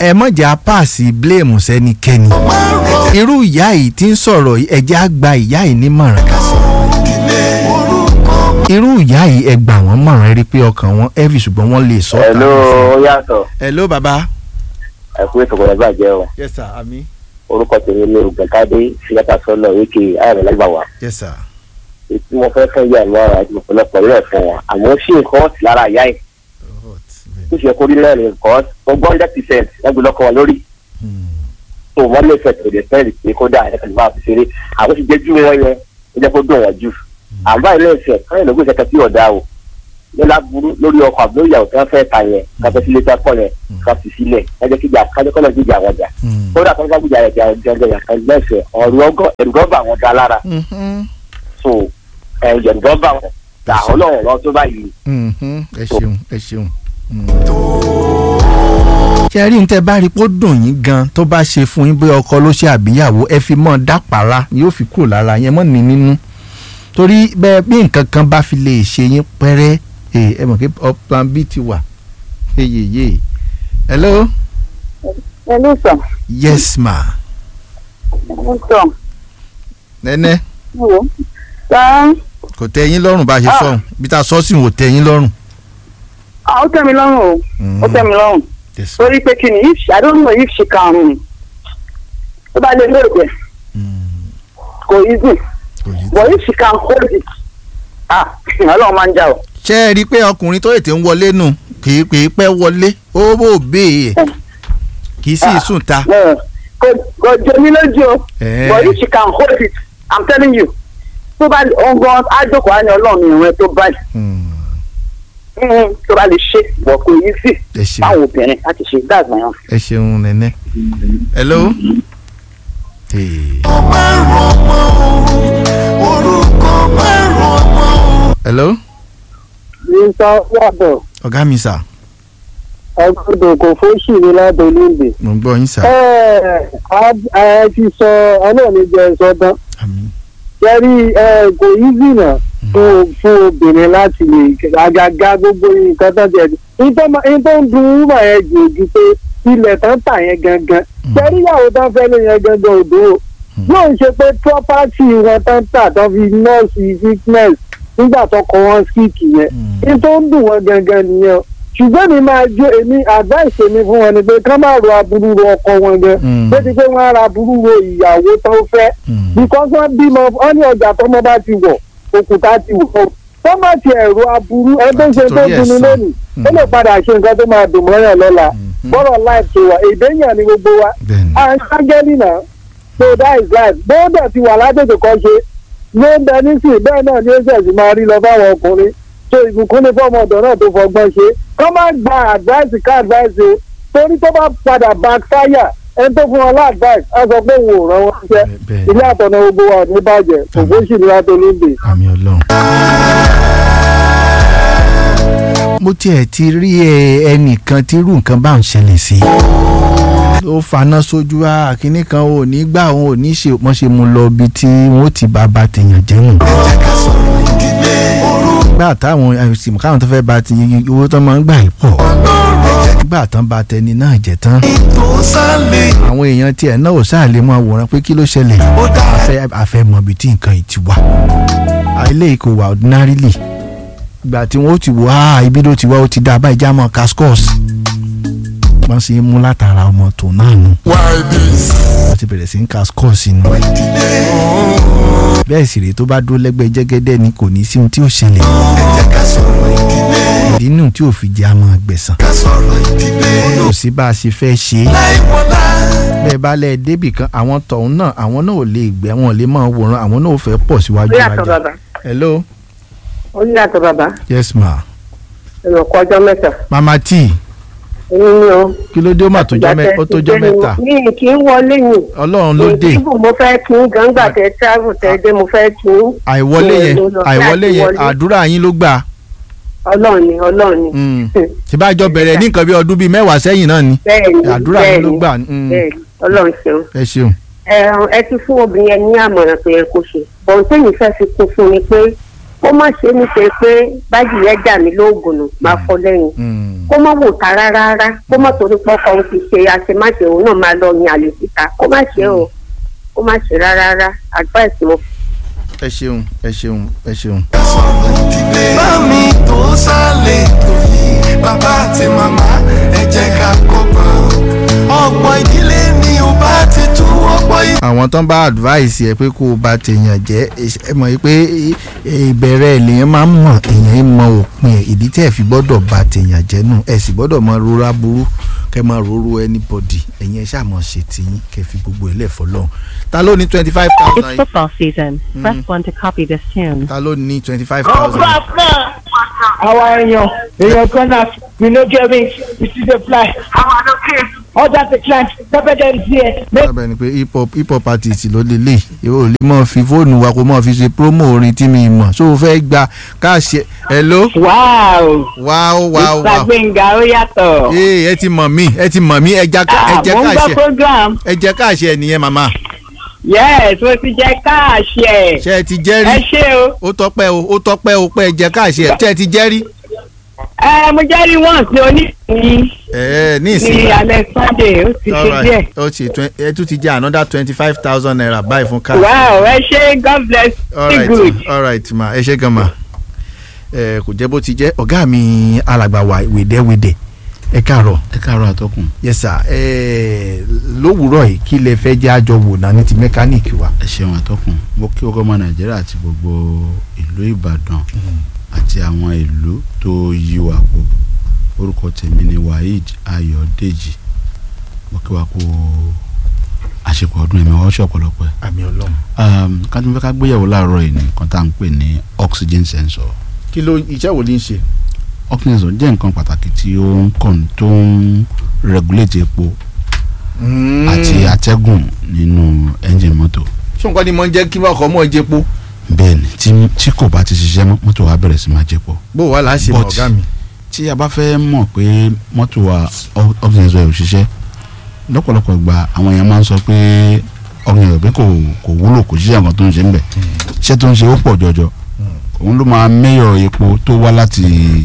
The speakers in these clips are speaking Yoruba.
ẹ mọ̀jà páàsì blame sẹ́nikẹ́ni irú ìyá yìí tí ń sọ̀rọ̀ yìí, ẹ jẹ́ á gba ìyá yìí nímọ̀ràn irú ìyá yìí ẹ gbà wọ́n mọ̀ràn ẹ rí i pé ọkàn wọn heavy ṣùgbọ́n wọ́n lè sọ. Hello, ó yàtọ̀ hello baba. ẹ kú ètò kọ̀ọ̀dọ̀ bàjẹ́ o yes sir ami. orúkọ tèmi ní ògbẹ́kádé síyàtà sọ́nà wíkì ààrẹ lágbàwá yes sir. ètí mo fẹ́ fẹ́ yà lọ àti ọ̀pọ̀lọpọ̀ rẹ̀ fún wọn àmọ́ ó sì nǹkan ọ̀sì lára ìyá ẹ̀ tó ṣe kórí náà ní nǹkan ọgbọ́n hundred percent lágbèlọ́kọ̀ wọn lórí tó wọ́n lè fẹ́ tòde fẹ́ẹ̀rì pé kódà ẹ̀ka lè máa fi ṣeré àwọn ti jẹ́ jù wọ́n yẹn ó jẹ́ kó dùn wọ́n jù àbá ilé ìfẹ́ káyọ̀ lóògùn ìṣẹ̀kẹ́ tí ọ̀dà o nílá burú lórí ọkọ̀ àbúrò ìyàwó tí wọ́n fẹ́ ta yẹn káfẹ́ sílé tí wọ́n pọ̀ yẹn káfí sílẹ̀ kájẹ́ kíjà kájẹ́ kọ́lọ̀ jíjà wọn jà kódà kan bá gbìjà ẹ̀jẹ̀ ẹ̀jẹ̀ ẹ̀jẹ̀ lẹ́sẹ̀ ọ̀rọ̀ ọgọ́ ẹ̀rùgọ́bà wọn dá lára so ẹ̀rùgọ́bà wọn dà ọlọ́run lọ tó báyìí. ẹ ṣeun ẹ ṣeun. ṣe rí ní tẹ bá rí pé ó dùn yín gan tó bá ṣe fún yín bóyá ọkọ ló ṣe àbíyàwó ẹ fi mọ́ dápàrà yóò fi kúrò lára yẹn mọ́ ní nínú torí bẹ́ẹ̀ bí nǹkan kan bá fi lè ṣe yín pẹ́rẹ́ ẹ mọ̀ pé plan b ti wà yeyeye hello Hello, sir. yes ma Hello, sir. nẹ́nẹ́ Hello. Sir. kò tẹ́ yín lọ́rùn bá a ṣe Ah. sọ̀hún bí ta sọ sí wò tẹ́ yín lọ́rùn. Ah, ó tẹ́ mi lọ́rùn o. Ó tẹ́ mi lọ́rùn. Yes. Torí pé kí ni if she- I don't know if she can um, tó bá lè lóògbé kò easy but if she can hold it ah ọlọ́run máa ń jà o. ṣé ẹ rí i pé ọkùnrin tó ètè ń wọlé nù kì í pè é pẹ́ wọlé ó bò béè kì í sì í sùn ta. Eh, kò kò jẹ mí lójú o Eh. but if she can hold it i'm telling you tó bá ọgbọ́n ájókòó á ní ọlọ́run ìrìn tó báyìí Mm, tó bá lè ṣe bọ̀ kò easy ẹ ṣeun báwọn obìnrin láti ṣe that's my own. ẹ ṣeun nẹ́nẹ́. hello. Hey. hello. Mr. Yàbọ̀ ọ̀gá mi sà ọgbọ́dọ̀ kò fóṣì ní ládọ́lóńdè. mo ń gbọ́ yín sà. ẹ ti sọ ọlọ́ọ̀ni jẹ sọdán. Kẹ́rí kò easy náà fún fún obìnrin láti lè àgàgà gbogbo nǹkan tó jẹ. Ní tó ń dun wúmọ̀ yẹn jù ojú pé ilẹ̀ tán tà yẹn gangan. Kẹ́rí ìyàwó tán fẹ́ lé yẹn gangan òdo o. Yóò ṣe pé property wọn tán tà tán fi nọ́ọ̀sì sickness nígbà tó kọ wọn sick yẹn. Ní tó ń dùn wọn gangan nìyẹn o ṣùgbọ́n mi máa jó èmi advice mi fún wọn ni pé ká má ro aburú ro ọkọ wọn gan bó ti pé wọ́n á ra aburú ro ìyàwó tó fẹ́ because wọ́n bímọ wọ́n ní ọjà tọ́mọ bá ti wọ̀ òkúta ti wọ̀ tó má ti ẹ̀rọ aburú ẹgbẹ́ ṣe tó dunni lónìí ó lè padà ṣe nǹkan tó máa dùn mọ́yàn lọ́la bọ́rọ̀ life tó wà èdè yàn ni gbogbo wa à ń ṣágẹ́lì náà so that is life bó dẹ̀ ti wà látètè kọ́ ṣe ló ń bẹ nísìnyí bẹ́ẹ̀ náà ni ó ṣẹ̀ṣì máa rí lọ fáwọn ọkùnrin so ìbùkún ní fọmọ ọ̀dọ̀ náà tó fọgbọ́n ṣe kọ́ máa gba advice ká advice o torí tó bá padà backfire ẹni tó fún wọn lá advice á sọ pé òun ò ràn wọn ṣiṣẹ́ ilé àtọ̀nà gbogbo wa ò ní bàjẹ́ òfò sì ní wàá tó lóde. àmì ọlọ́run. mo tiẹ̀ ti rí ẹ ẹnìkan tí irú nǹkan bá ń ṣẹlẹ̀ sí ó faná sójú á kínní kan ò ní gbà òun ò ní ṣe wọ́n ṣe mú lọ ibi tí wọ́n ti bá ba tèèyàn jẹ́ nù. gbà táwọn àìsàn káwọn tó fẹ́ ba ti owó tó máa ń gbà yìí pọ̀ gbà tán ba tẹni náà jẹ́ tán àwọn èèyàn tiẹ̀ náà ò sáà lè máa wòran pé kí ló ṣẹlẹ̀ àfẹ́ àfẹ́ mọ̀ ibi tí nǹkan yìí ti wà eléyìí kò wà ordinarily ìgbà tí wọ́n ti wò á ibi ló ti wá ó ti dá abá ìjà mọ́ cascos wọ́n sì ń mú látara ọmọ tó náà nù wọ́n ti bẹ̀rẹ̀ sí ń cascos inú bẹ́ẹ̀ sì rèé tó bá dúró lẹ́gbẹ̀ẹ́ jẹ́gẹ́dẹ́ ni kò ní sí ohun tí ó ṣẹlẹ̀ ìdí nù tí ò fi jẹ́ àmọ́ gbẹ̀sán kò sí bá a ṣe fẹ́ ṣe é bẹ́ẹ̀ bá lẹ̀ débì kan àwọn tọ̀hún náà àwọn náà ò lè gbẹ́ wọn ò lè máa wòran àwọn náà ò fẹ́ pọ̀ síwájú ó yàtọ̀ wájà bàbá hello ó yàtọ̀ bàbá yes ma ẹ̀rọ kọjọ́ mẹ́ta mama t èmi ni o. kí ló dé ó mà tó jọ́ mẹ́- ó tó jọ́ mẹ́ta mi kì í wọlé yìí. ọlọ́run ló dé ìdìbò mo fẹ́ kí n gangba tẹ travel tẹ dé mo fẹ́ kí n. àìwọlé yẹn mo lọ fẹ́ àìwọlé àti yẹn wọlé. àdúrà yín ló gbà ọlọ́run ni ọlọ́run ni. ṣèbájọ bẹ̀rẹ̀ ní nǹkan bí ọdún bíi mẹ́wàá sẹ́yìn náà ni bẹ́ẹ̀ni àdúrà yín ló bẹ́ẹ̀ni, gbà mm, bẹ́ẹ̀ni ọlọ́run ṣeun. ẹ ṣeun ẹ ẹ ti fún obìnrin yẹn ní àmọ̀ràn tó yẹ kó ṣe bọ̀n tẹ́yìn fẹ́ fi kún fún ni pé kó má ṣe ní ṣe pé bájì yẹn jà mí lóògùn nù máa fọ lẹ́yìn Mm. kó má wò ta rárá rárá kó má torí pọ́kọ òun ti ṣe àṣemáṣe òun náà máa lọ yin àlè síta kó má ṣe o kó má ṣe rárá rárá advice mo ẹ ṣeun ẹ ṣeun ẹ ṣeun. Mami tó sálẹ̀ tó yí bàbá àti màmá ẹ jẹ́ ká kọ́gbọ́n. Ọ̀pọ̀ ìdílé ni ò bá ti tú ọ̀pọ̀ ìdílé. àwọn tán bá advice ẹ pé kó o bá tèèyàn jẹ́ ẹ mọ̀ yìí pé ìbẹ̀rẹ̀ lèèyàn máa ń mọ̀ èèyàn ń mọ òpin ẹ̀ ìdí tẹ́ ẹ̀ fi gbọ́dọ̀ bá tèèyàn jẹ́ nù ẹ̀ sì gbọ́dọ̀ mọ rora burú kẹ́ máa roro anybody ẹ̀yin ẹ̀ ṣàmọ̀ ṣe tiyín kẹ́ fi gbogbo ẹ̀ lẹ́fọ̀ lọ́hùn ta ló ní twenty five It's thousand football season. Press 1 to copy this tune. ta ló ní twenty five thousand. àwa èèyàn èèyàn kan náà we no get me we still dey fly order the client pepper dem there make sábẹ́ ni pé hip hop hip hop artist ló lè lè yóò lè mọ̀ fi fóònù wa kó mọ̀ fi ṣe promo orin tí mi mọ̀ so o fẹ́ gba káàṣẹ hello wow wow wow mr wow gbẹ̀ngà ó yàtọ̀ ee ẹ ti mọ̀ mí ẹ ti mọ̀ mí ẹ jẹ́ ká- ẹ ah jẹ́ mo ń gbọ́ káàṣẹ program ẹ jẹ́ káàṣẹ nìyẹn màmá yes mo ti jẹ káàṣì ẹ̀ ṣé ẹ ti jẹ́ ẹ rí ṣé o ó tọ́pẹ́ o ó tọ́pẹ́ o pé ẹ jẹ́ káàṣẹ ṣé ẹ ti jẹ́ rí ẹ mo jẹ́ rí wọ́n sí oníṣìí ẹ ní ní ìsìn alẹ́ sunday ó ti ṣe díẹ̀ ó ṣe twen- ẹ tún ti jẹ́ another twenty five thousand naira báyìí fún káà wow ẹ ṣé god bless you alright good. alright ma ẹ ṣe gan ma ẹ kò jẹ́ bó ti jẹ́ ọ̀gá mi alàgbà wa wèdèwèdè ẹ káàárọ̀ ẹ káàárọ̀ àtọkùn yes sir ẹ lówùúrọ̀ yìí kí lẹ fẹ́ jẹ́ àjọ wò náà ní ti mẹkáníìkì wa. ẹ ṣeun àtọkùn mo kí ọgọ́mọ nàìjíríà àti gbogbo ìlú ìbàdàn àti àwọn ìlú tó yí wa po orúkọ tèmi ni waheed ayọ̀dèjì mo kí wa kú àṣepọ̀ ọdún ẹ̀mí ọ̀ṣọ́ ọ̀pọ̀lọpọ̀ ẹ̀ àmì ọlọ́run. um, ká tó fẹ́ ká gbéyàwó láàárọ̀ yìí nǹkan tá à ń pè ní oxygen sensor kí ló iṣẹ́ wo ní í ṣe. oxygen sensor jẹ́ nǹkan pàtàkì tí ó ń kàn tó ń regulate epo àti atẹ́gùn nínú engine mọ́tò ṣé nǹkan ni mo ń jẹ́ kí ọkọ̀ mọ́ jẹ́ po bẹ́ẹ̀ ni tí tí kò bá ti ṣiṣẹ́ mọ́ mọ́tò wa bẹ̀rẹ̀ sí máa jẹ́ pọ̀ bó wà láà ṣe mọ̀ But- ọ̀gá mi. tí a bá fẹ́ mọ̀ pé mọ́tò wa o- oxygen sensor ò ṣiṣẹ́ lọ́pọ̀lọpọ̀ ìgbà àwọn èèyàn máa ń sọ pé oxygen sensor pé kò kò wúlò kò ṣiṣẹ́ nǹkan tó ń ṣe ń bẹ̀ iṣẹ́ tó ń ṣe ó pọ̀ jọjọ òun ló máa mẹ́yọ̀ epo tó wá láti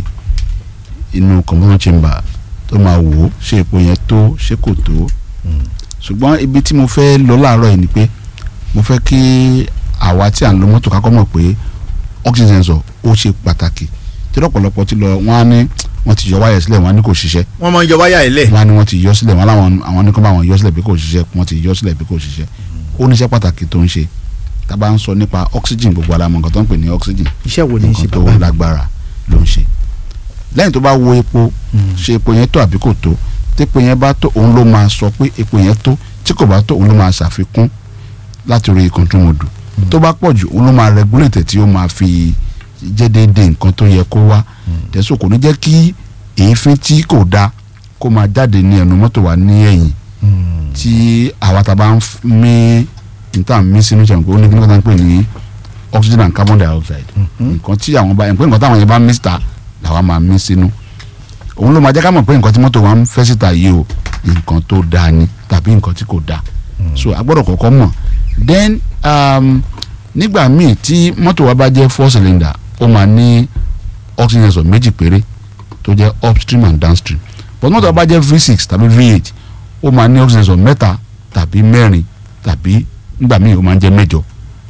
inú combustion chamber tó máa wò ó ṣé epo yẹn tó ṣé kò tó ṣùgbọ́n ibi tí mo fẹ́ lọ láàárọ̀ yìí ni pé mo fẹ́ kí àwa tí à ń lo mọ́tò kákọ́ mọ̀ pé oxygen sensor ó ṣe pàtàkì tí lọ́pọ̀lọpọ̀ ti lọ wọ́n á ní wọ́n ti yọ wáyà sílẹ̀ wọ́n á ní kò ṣiṣẹ́ wọ́n máa ń yọ wáyà ilẹ̀. wọ́n á ní wọ́n ti yọ sílẹ̀ wọ́n láwọn àwọn ní kó bá wọn yọ sílẹ̀ bí kò ṣiṣẹ́ wọ́n ti yọ sílẹ̀ bí kò ṣiṣẹ́ ó níṣẹ́ pàtàkì tó ń ṣe tá a bá ń sọ nípa oxygen gbogbo ara mọ̀ nǹkan tó ń pè ní oxygen iṣẹ́ wo ní í ṣe nǹkan tó bàbá mi. lágbára ló ń ṣe lẹ́yìn tó bá wo epo ṣe epo yẹn tó àbí kò tó tépo yẹn bá tó òun ló máa sọ pé epo yẹn tó tí kò bá tó òun ló máa ṣàfikún láti orí kọ̀ǹtúmọ̀dù tó bá pọ̀ jù òun ló máa regulate tí ó máa fi jẹ́ déédéé nǹkan tó yẹ kó wá tẹ̀sán kò ní jẹ́ kí èéfín tí kò da kó máa jáde ní ẹnu mọ́tò wa ní ẹ̀yìn tí àwa tá a bá ń f- mí níta mí sínú ìṣẹ̀wọ̀n pé ó ní kí wọ́n pè ní oxygen and carbon dioxide nǹkan tí àwọn bá pé nǹkan táwọn yẹn bá mí síta làwa máa mí sínú òun ló máa jẹ́ ká mọ̀ pé nǹkan tí mọ́tò wa ń fẹ́ síta yìí o nǹkan tó dáa ni tàbí nǹkan tí kò dáa so a gbọ́dọ̀ kọ́kọ́ mọ̀ then um, nígbà míì tí mọ́tò wa bá jẹ́ four cylinder ó máa ní oxygen sensor méjì péré tó jẹ́ upstream and downstream but mọ́tò wa bá jẹ́ v6 tàbí v8 ó máa ní oxygen sensor mẹ́ta tàbí mẹ́rin tàbí nígbà míì ó máa ń jẹ́ mẹ́jọ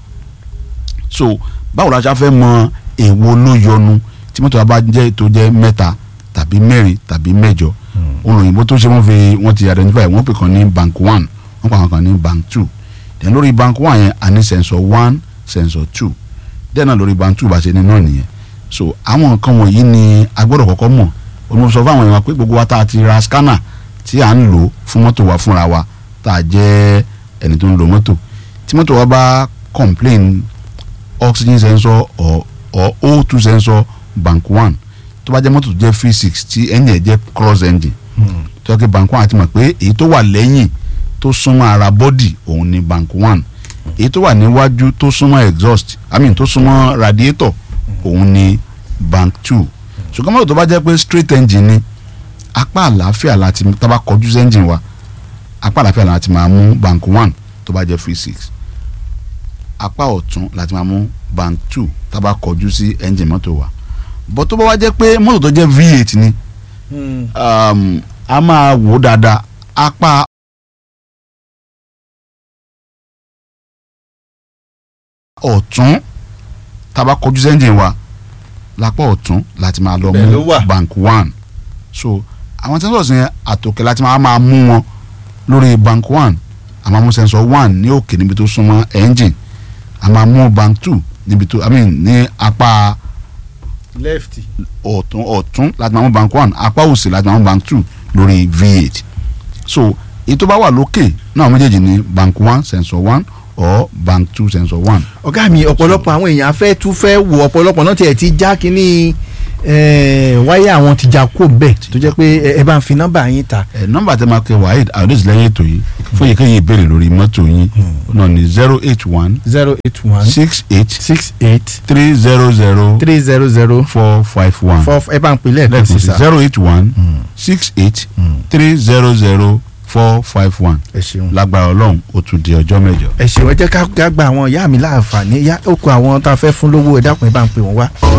so báwo la ṣe fẹ́ mọ èwo ló yọnu tí mọ́tò wa bá jẹ́ tó jẹ́ mẹ́ta tàbí mẹ́rin tàbí mẹ́jọ olùyìnbó tó ṣe wọ́n fi wọ́n ti identify wọ́n pè kàn ní bank one wọ́n pa àwọn kan ní bank two then lórí bank one yẹn a ní sensor one sensor two then náà lórí bank two bá ṣe ní náà nìyẹn so àwọn nǹkan wọ̀nyí ni a gbọ́dọ̀ kọ́kọ́ mọ̀ olùsọ fún àwọn èèyàn pé gbogbo wa tá a ti ra scanner tí à ń lò fún mọ́tò wa fúnra wa tá a jẹ́ ẹni tó ń lo mọ́tò tí mọ́tò wa bá complain oxygen sensor or or O2 sensor bank one tó bá jẹ́ mọ́tò tó jẹ́ V6 tí engine ẹ̀ jẹ́ cross engine tó yẹ kí bank one àti mọ̀ pé èyí tó wà lẹ́yìn tó súnmọ́ ara body òun ni bank one èyí tó wà níwájú tó súnmọ́ exhaust i mean tó súnmọ́ radiator òun ni bank two ṣùgbọ́n mọ́tò tó bá jẹ́ pé straight engine ni apá àlàáfíà láti tá a bá kọjú sí engine wa apá àlàáfíà láti máa mú bank one tó bá jẹ́ V6 apá ọ̀tún láti máa mú bank two tá a bá kọjú sí engine mọ́tò wa bọ́ tó bá wá jẹ́ pé mọ́tò tó jẹ́ v8 ni um, a máa wò ó dáadáa apá ọ̀tún tá a bá kọjú sí engine wa lápá ọ̀tún láti máa lọ Bẹ́ẹ̀ ló mú wà. bank one so àwọn sensors yẹn àtòkè láti máa máa mú wọn lórí bank one a máa mú sensor one ní òkè níbi tó súnmọ́ engine a máa mú bank two níbi tó i mean ní apá left ọ̀tún ọ̀tún láti máa mú bank one apá òsì láti máa mú bank two lórí v8 so èyí tó bá wà lókè náà méjèèjì ní bank one sensor one or bank two sensor one. ọ̀gá mi ọ̀pọ̀lọpọ̀ àwọn èèyàn fẹ́ tún fẹ́ wò ọ̀pọ̀lọpọ̀ náà tiẹ̀ ti já kínní eh, wáyà àwọn ti já kó bẹ́ẹ̀ tó jẹ́ pé ẹ- ẹ bá ń fi nọ́mbà yín ta. ẹ nọ́mbà tẹ máa kẹ waheed ayọ̀dẹ́sì lẹ́yìn ètò yìí fún èyíkéyìí ìbéèrè lórí mọ́tò yín náà ní zero eight one zero eight one six eight six eight three zero zero three zero zero four five one four ẹ bá ń pè lẹ́ẹ̀kan sí lẹ́ẹ̀kan sí sá. zero eight one six eight three zero zero four five one ẹ ṣeun. lágbára ọlọ́run ó tún di ọjọ́ mẹ́jọ. ẹ ṣeun ẹ jẹ́ ká ká gba àwọn ìyá mi láǹfààní yá ó kó àwọn tá a fẹ́ fún lówó ẹ dákun ẹ bá ń pè wọ́n wá.